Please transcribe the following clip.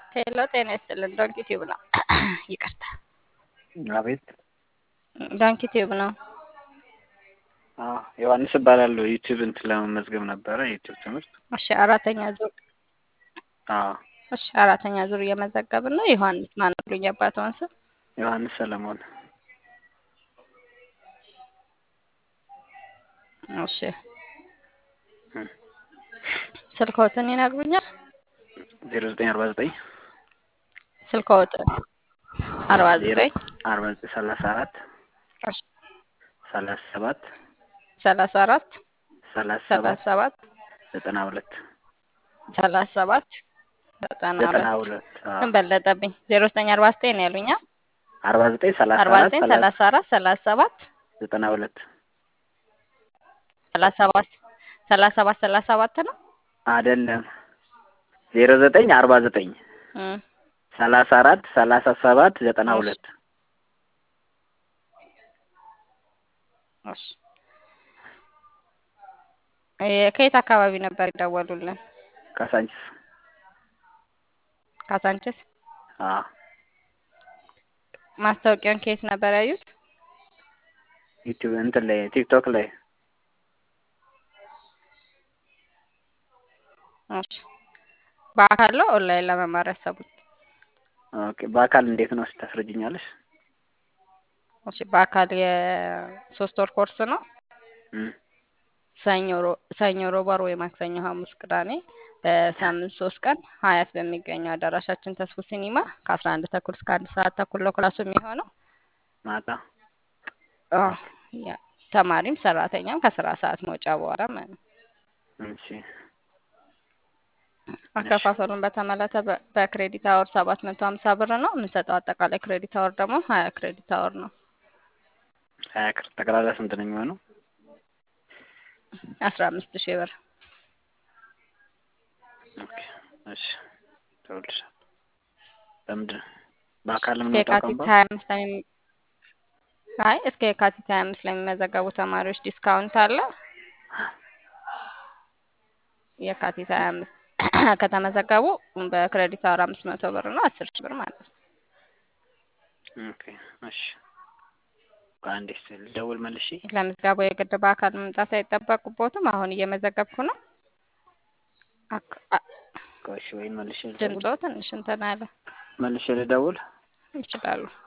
ሄሎ ጤና ይስጥልን። ዶንኪ ቲዩብ ነው። ይቅርታ አቤት። ዶንኪ ቲዩብ ነው። አዎ ዮሐንስ እባላለሁ። ዩቲዩብ እንትን ለመመዝገብ ነበረ የዩቲዩብ ትምህርት። እሺ አራተኛ ዙር አዎ እሺ አራተኛ ዙር እየመዘገብን ነው። ዮሐንስ ማን አሉኝ? አባትዎን ስም ዮሐንስ ሰለሞን። እሺ ስልክዎትን ይነግሩኛል? ዜሮ ዘጠኝ አርባ ዘጠኝ ስልክዎትን አርባ ዘጠኝ አርባ ዘጠኝ ሰላሳ አራት እሺ ሰላሳ ሰባት ሰላሳ አራት ሰላሳ ሰላሳ ሰባት ሰባት ዘጠና ሁለት ሰላሳ ሰባት ዘጠና ዘጠና ሁለት ሁለት አዎ። ምን በለጠብኝ? ዜሮ ዘጠኝ አርባ ዘጠኝ ነው ያሉኛ? አርባ ዘጠኝ ሰላሳ አርባ አራት ዘጠኝ ሰላሳ አራት ሰላሳ ሰባት ዘጠና ሁለት ሰላሳ ሰባት ሰላሳ ሰባት ሰላሳ ሰባት ነው። አይደለም ዜሮ ዘጠኝ አርባ ዘጠኝ እም ሰላሳ አራት ሰላሳ ሰባት ዘጠና እሺ። ሁለት እሺ እ ከየት አካባቢ ነበር ይደወሉልን? ካሳንችስ ካሳንችስ። አዎ ማስታወቂያውን ከየት ነበር ያዩት? ዩቲዩብ እንትን ላይ ቲክቶክ ላይ እሺ በአካል ነው ኦንላይን ለመማር ያሰቡት? ኦኬ በአካል እንዴት ነው ታስረጅኛለሽ? እሺ በአካል የሶስት ወር ኮርስ ነው። እም ሰኞ ሮ- ሰኞ፣ ሮብ፣ ዓርብ ወይ ማክሰኞ፣ ሐሙስ፣ ቅዳሜ በሳምንት ሶስት ቀን ሀያት በሚገኘው አዳራሻችን ተስፉ ሲኒማ ከአስራ አንድ ተኩል እስከ አንድ ሰዓት ተኩል ነው ክላሱ የሚሆነው። ማታ አዎ ያ ተማሪም ሰራተኛም ከስራ ሰዓት መውጫ በኋላ ማለት ነው። እሺ አከፋፈሉን በተመለከተ በ- በክሬዲት አወር ሰባት መቶ ሀምሳ ብር ነው የምንሰጠው። አጠቃላይ ክሬዲት አወር ደግሞ ሀያ ክሬዲት አወር ነው። ሀያ ክር ጠቅላላ ስንት ነው የሚሆነው? አስራ አምስት ሺህ ብር ኦኬ እሺ ተወልሻል። በምንድን በአካል እስከ ምን የካቲት ሀያ አምስት ላይ የሚ- አይ እስከ የካቲት ሀያ አምስት ላይ የሚመዘገቡ ተማሪዎች ዲስካውንት አለ። የካቲት ሀያ አምስት ከተመዘገቡ በክሬዲት አወር አምስት መቶ ብር ነው አስር ሺህ ብር ማለት ነው። ኦኬ እሺ በአንዴ እስኪ ልደውል መልሼ ለምዝገባው የግድ በአካል መምጣት አይጠበቅቦትም። አሁን እየመዘገብኩ ነው። አክ- አ- ቆይ እሺ ወይም መልሼ ልደውል ድምፅዎ ትንሽ እንትን አለ መልሼ ልደውል ይችላሉ።